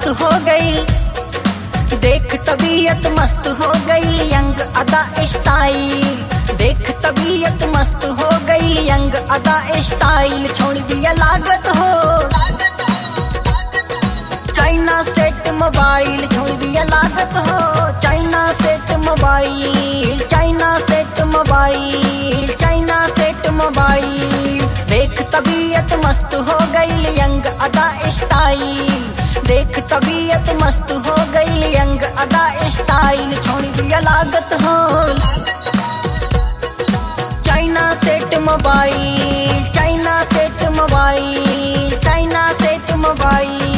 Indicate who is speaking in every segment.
Speaker 1: मस्त हो गई देख तबीयत मस्त हो गई यंग अदा स्टाइल देख तबीयत मस्त हो गई यंग अदा स्टाइल छोड़ दिया लागत हो चाइना सेट मोबाइल छोड़ दिया लागत हो China set mobile China set mobile China set mobile देख तबीयत मस्त हो गई यंग अदा स्टाइल देख तबीयत मस्त हो गई यंग अदा स्टाइल छोड़ दिया लागत हो China set mobile China set mobile China set mobile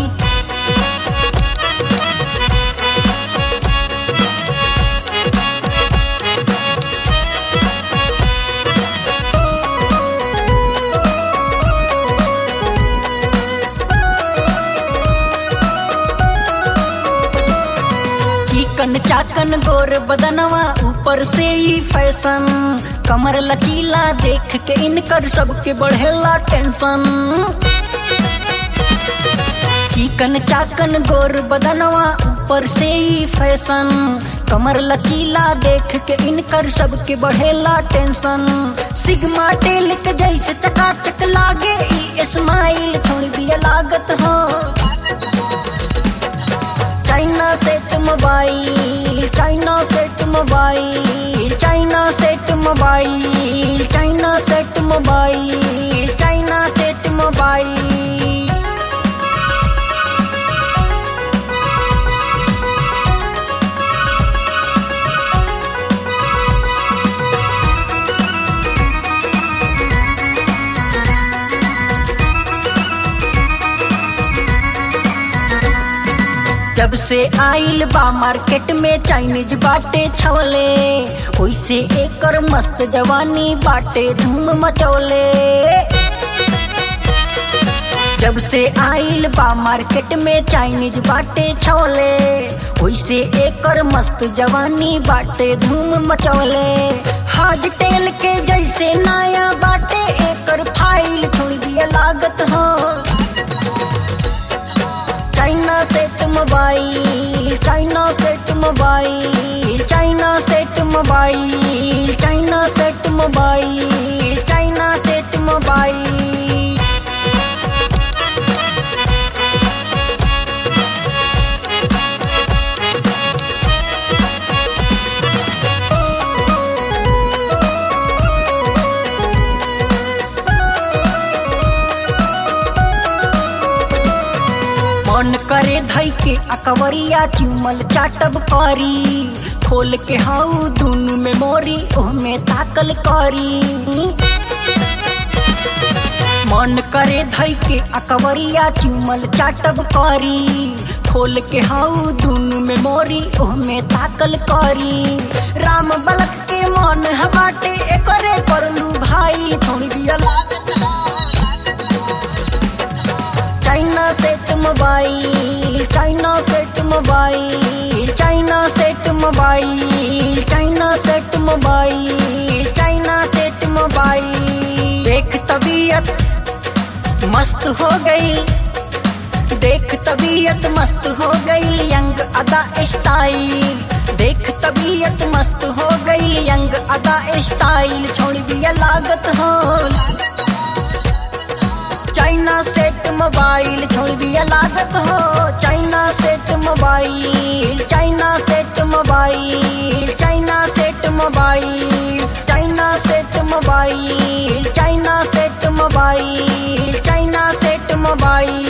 Speaker 1: चिकन चाकन गोर बदनवा ऊपर से ही फैशन कमर लचीला देख के इनकर सबके बढ़ेला टेंशन चिकन चाकन गोर बदनवा ऊपर से ही फैशन कमर लचीला देख के इनकर सबके बढ़ेला टेंशन सिग्मा टेल के जैसे चकाचक लागे ई स्माइल छोड़ दिया लागत हो China set mobile China set mobile China set mobile China set mobile China set mobile जब से आइल बा मार्केट में चाइनीज बाटे छवले ओइसे एकर मस्त जवानी बाटे धूम मचौले जब से आइल बा मार्केट में चाइनीज बाटे छवले ओइसे एकर मस्त जवानी बाटे धूम मचौले हाज टेल के जैसे नया बाटे एकर फाइल छोड़ दिया लागत हो China set mobile China set mobile China set mobile China set mobile China set mobile मन करे धई के अकवरिया चुमल चाटब करी खोल के हाउ दुनु में मोरी ओहमे ताकल करी मन करे धई के अकवरिया चुमल चाटब करी खोल के हाउ दुनु में मोरी ओहमे ताकल करी राम बलक के मन हबाटे एकरे परलू भाईल छोड़ दिया लागत China set mobile China set mobile China set mobile China set mobile China set mobile देख तबीयत मस्त हो गई देख तबीयत मस्त हो गई यंग अदा स्टाइल देख तबीयत मस्त हो गई यंग अदा स्टाइल छोड़ दिया लागत हो चाइना सेट मोबाइल छोड़ दिया लागत हो China set mobile China set mobile China set mobile China set mobile China set mobile China set mobile